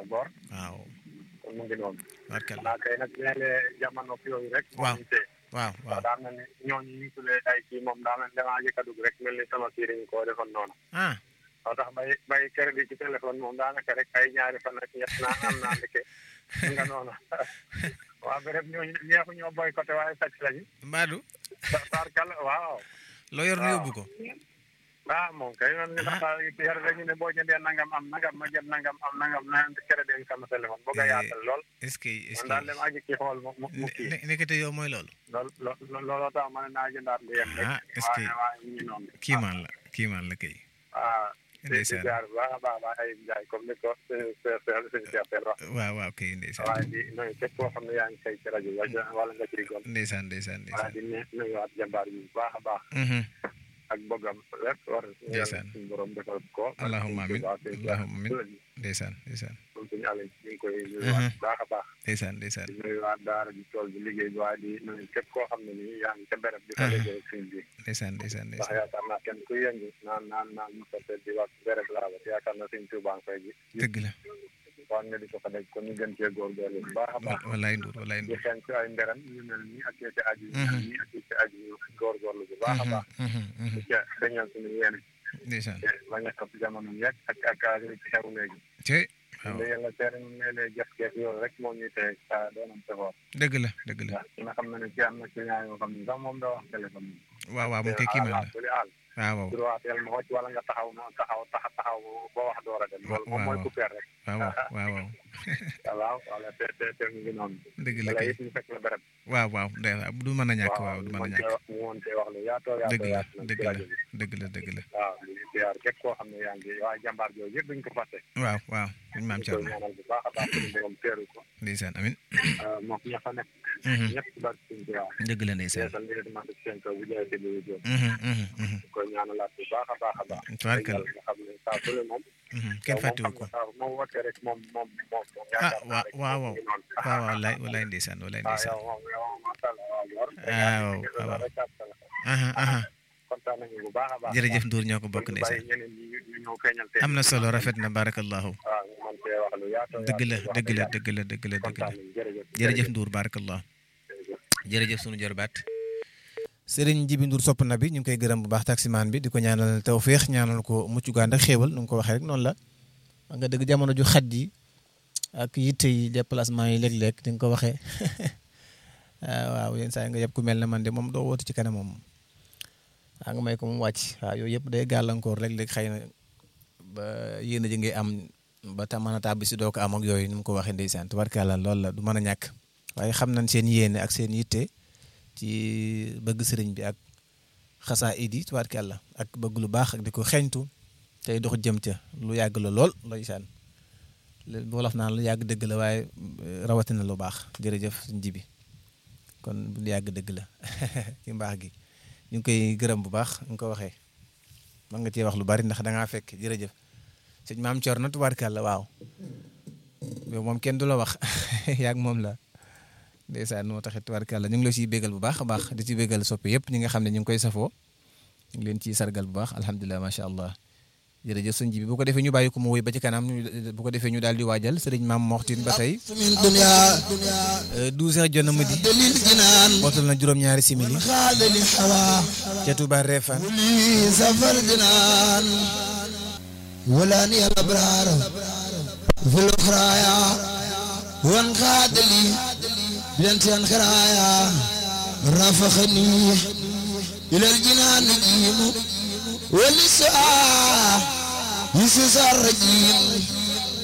góor waaw kon mu ngi noonu barkalla naa kay nag léeg-léeg jamono yooyu rek moo Waaw. ñu tee waaw waaw waaw daa mel ni ñooñu ñu tuddee ay kii moom daa mel ni damaa jëkk a dugg rek mel ni sama kii dañu koo defoon noonu ah moo tax bay bay crédit ci téléphone moom daanaka rek ay ñaari fan ak ñett naa am naa ndeke nga noonu waaw ba rek ñooñu ñeexu ñoo boycotté waaye sàcc lañu Mbadou tarkal waaw loo yor nu waaw. yóbbu ko ah moom kay man ni dafa yar dañu ne boo jëndee nangam am nangam ma jënd nangam am nangam na crédit sama téléphone bëgg a yaatal lool est-ce que est-ce man daal que dem aji ci xool mu mu mu kii ne- nekkate yow mooy loolu lool lool looloo tax ma ne naa jëndaat lu yem rek Ah, est-ce que- waaye waaye ñu ngi noonu kiimaan la kiimaan la kay ah di di ndeysaan jaar bu baax a baax baax ay njaay comme ni ko suñu seer seer suñu seer seer wax waaw waaw kay ndeysaan waaye di nuyu képp koo xam ne yaa ngi say ci rajo wala wala nga ciy gon ndeysaan ndeysaan waaye ndeysaan di ne nuyuwaat jàmbaar yi bu baax a baax Mhm. ak bëggam lépp war Ndeysaan. suñu borom defal ko Allahumma amin. waaw suñu Allahumma amin. seer ndeysaan ndeysaan moom suñu àll ñu ngi koy nuyuwaat bu baax a baax ndeysaan ndeysaan di nuyuwaat daara ji tool bi liggéey bi waaye di nuyu képp koo xam ne nii yaa ngi ca béréb di ko Ah. liggéey suñ bi ndeysaan ndeysaan ndax ndeysaan yaakaar naa kenn ku yëngu naan naan naan mosate di wax béréb laa ba yaakaar naa suñ tuubaa koy ji dëgg la wax nga di ko fa dégg kon ñu gën cee góorgóorlu bu baax a baax wa- walaay nduur walaay di nduur xeeñ ci ay nderam ñu mel nii ak ci aju yu mel Mhm. nii ak ci aju yu góorgóorlu bu baax a Mhm, baax mhm, mhm. di ca dañal suñu yéene ndeysaan te bañ a topp jamono yegg ak ak ak li ci xew léegi te waaw nda yàlla teere ñu ne lee jëf geek yooyu rek moo ñuy tee sa doonam safoor dëgg la dëgg la ndax ki nga xam ne ne ci am na client yoo xam ne sax moom da wax téléphone waaw waaw moom kay kiimaan la li àll waaw waaw droit teel ma wàcc wala nga taxaw ma taxaw taxa taxaw boo wax door a dem loolu moom mooy waaw. couper rek waaw waaw waaw waaw waaw wala te te te mu ngi noonu dëgg la wala kay it ñu fekk la béréb waaw waaw ndey du mën a ñàkk waaw du mën a ñàkk mu woon cee wax lu yaatoo yaatoo dëgg la yaatu nag dëgg ci la rajo bi dëgg la dëgg la waaw di ziar képp koo xam ne yaa ngi waaye jàmbaar jooju yëpp duñ ko fàtte waaw waaw suñ maam ñu koy Thierno ñaanal bu baax a baax suñu borom teeru ko ndeysaan amin moom ña fa nekk Mhm. ñëpp ci barke suñu Tuubaa dëgg la ndeysaan yeesal li nga demande seen kaw bu ñëwee si biir jóg Mhm, mhm, mhm. ñu koy ñaanalaat bu baax a baax a baax Tubaarkalla. nga xam ne saa su ne moom Mhm. kenn fàttewu ko waaw moom wootee rek moom moom moom moom ah yaakaar naa waaw rek waaw moom waaw mu ngi noonu. waaw waaw walaay walaay ndeysaan walaay ah ndeysaan yow moom yow moom macha allah waaw yor. Ah, waaw, Gis naa waaw. rek ak sa- aha aha kontaan nañu bu baax a baax. jërëjëf Ndour ñoo ko bokk ñu ndeysaan bàyyi ñeneen ñi ñu ñu ñëw feeñal tey. am na solo rafet na barakallahu waaw ñu mën cee wax lu yaatu. dëgg la yaatu, wax dëgg la yàlla. dëgg la dëgg la dëgg la kontaan nañu jërëjëf. jërëjëf Ndour barakallah jërëjëf. jërëjëf sunu jërbaat Serigne Jibi Ndour sopp na bi ñu ngi koy gërëm bu baax taximaan bi di ko ñaanal tawféex ñaanal ko mucc gu ànd ak xéewal nu nga ko waxee rek noonu la wax nga dëgg jamono ju xat ji ak yitte yi déplacement yi léeg-léeg di nga ko waxee ah, waaw yenn saa yi nga yëpp ku mel ne man de moom doo woote ci kanam moom waa nga may ko mu wàcc waaw yooyu yëpp day gàllankoor léeg-léeg xëy na ba yéen a ji ngay am ba ta mën a tàbbi si doo ko am ak yooyu ni mu ko waxee ndeysaan tubarkàlla loolu la du mën a ñàkk waaye xam nañ seen yéene ak seen yitte ci bëgg sëriñ bi ak xasaa idi tubaarkàlla ak bëgg lu baax ak di ko xeeñtu tey dox jëm ca lu yàgg la lool ndeysaan li wolof naan lu yàgg dëgg la waaye eh, rawatina lu baax jërëjëf suñ jibi kon lu yàgg dëgg la ci mbaax gi ñu ngi koy gërëm bu baax nga ko waxee man nga cee wax lu bari ndax da ngaa fekk jërëjëf sëñ maam Thierno tubaarkàlla waaw yow moom kenn du la wax yaag moom la ndeysaan moo taxit tubaarkàlla ñu ngi la ciy bégal bu baax a baax di ci bégal soppi yëpp ñi nga xam ne ñu ngi koy safoo ñu ngi leen ciy sargal bu baax alhamdulilah macha allah jërëjëf sëñ ji bi bu ko defee ñu bàyyi ko mu woy ba ci kanam ñu- bu ko defee ñu daal di waajal sëriñ maam moxtin ba tey من دنيا 12 heures jot na midi دليل جنان bootal na juróom-ñaari simili خال للحوا ca Touba Refane لي سفر جنان ولاني الابرار في الاخرايا وانقاد لي بنت انخرايا رافخني الى الجنان نجيم ولسا يسوس الرجيم